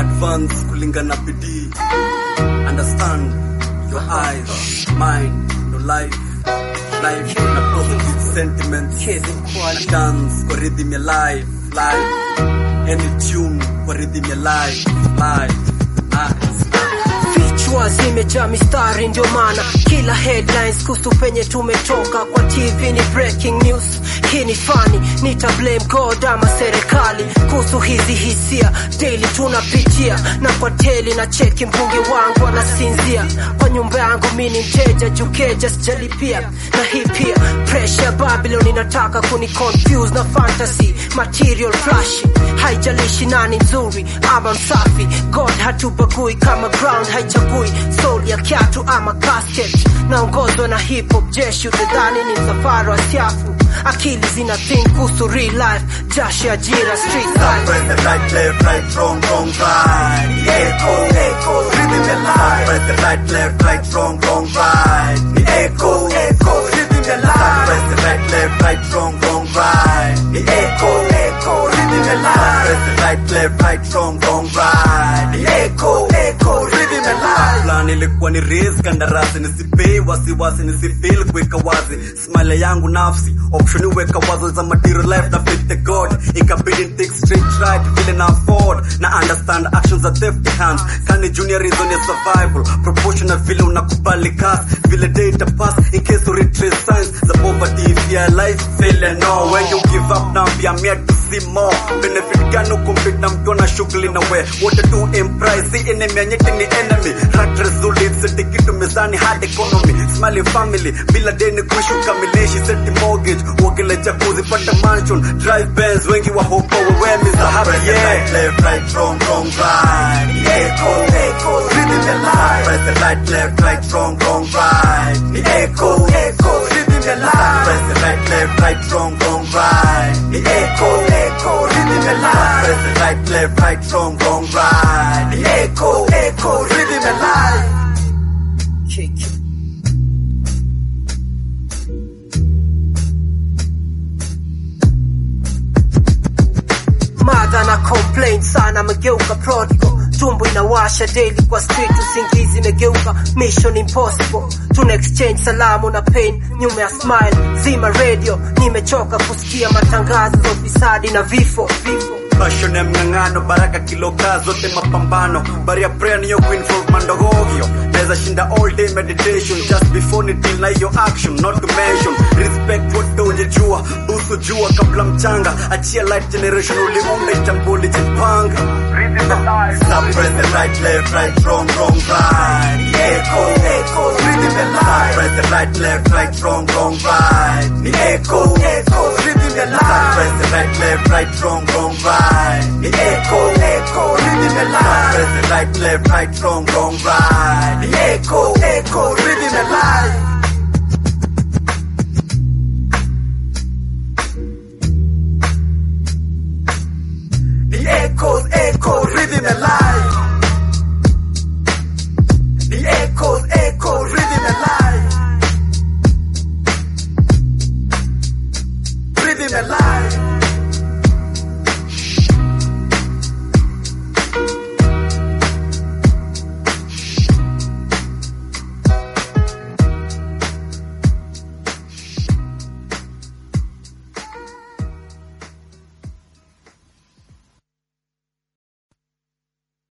advance kulingana bidii understand your eyes mind no life life na positive sentiments na dance kwa rhythm ya life life any tune kwa rhythm ya life life nice vichwa zimejaa mistari, ndio maana kila headlines kuhusu penye tumetoka kwa TV ni breaking news. Hii ni fani, nita blame God ama serikali kuhusu hizi hisia daily tunapitia, na kwa teli na cheki mbunge wangu anasinzia kwa nyumba yangu, mi ni mteja jukeja sijalipia, na hii pia pressure Babylon inataka kuni confuse na fantasy material flash, haijalishi nani nzuri ama msafi, God hatubagui kama ground haichagui soul ya kiatu ama casket. Naongozwa na hip hop jeshi, utadhani ni msafara wa siafu. Akili zina think kuhusu real life, jasho ya ajira street life. Press the right, left, right, wrong, wrong, right. Echo, echo, rhythm the life. Press the right, left, right, wrong, wrong, right. The echo, echo, rhythm the life. Press the right, left, right, wrong, wrong, right. The echo, echo, rhythm the life. Press the right, left, right, wrong, wrong, right. The echo, echo, rhythm the life. Plan ilikuwa ni raise kandarasi nisipei wasiwasi nisifeel kuweka wazi smile yangu nafsi option weka wazo za material life na fit the god ikabidi take straight right vile na afford na understand actions are theft hands kani junior reason ya survival proportional vile unakubali cast vile data pass in case you retrace signs the poverty if your life fail and no when you give up now be I'm here to see more benefit gani kumpit na mtu na shughuli na we wote tu emprise si enemy anyeti ni enemy rat results seti kitu mezani hard economy smiling family bila deni kuishi ukamilishi seti mortgage uogele jacuzzi pata mansion drive Benz wengi wa hopo wewe mi dhahabu yeah left right wrong wrong right echo echo rhythm the life press the right left right wrong wrong right echo echo rhythm the life press the right left right wrong wrong right echo echo rhythm the life press the right left right wrong wrong right echo echo rhythm the life Kick. Madha na complain sana, amegeuka prodigal, tumbo inawasha daily kwa street, usingizi imegeuka mission impossible. Tuna exchange salamu na pain nyuma ya smile, zima radio, nimechoka kusikia matangazo za ufisadi na vifo vifo passion ya mng'ang'ano baraka kiloka zote mapambano baria prayer niyo kuinvolve mandogogyo naweza shinda all day meditation just before ni deal na hiyo action not to mention respect wote ujejua busu jua kabla mchanga achia light generation uliunda itambuli jipanga Stop, press the right, left, right, wrong, wrong, right. Echo, echo, rhythm the life. Press the right, left, right, wrong, wrong, right. The echo, echo, rhythm the life. Press the right, left, right, wrong, wrong, right. The echo, echo, rhythm the life. Press the right, left, right, wrong, wrong, right. The echo, echo, rhythm the life.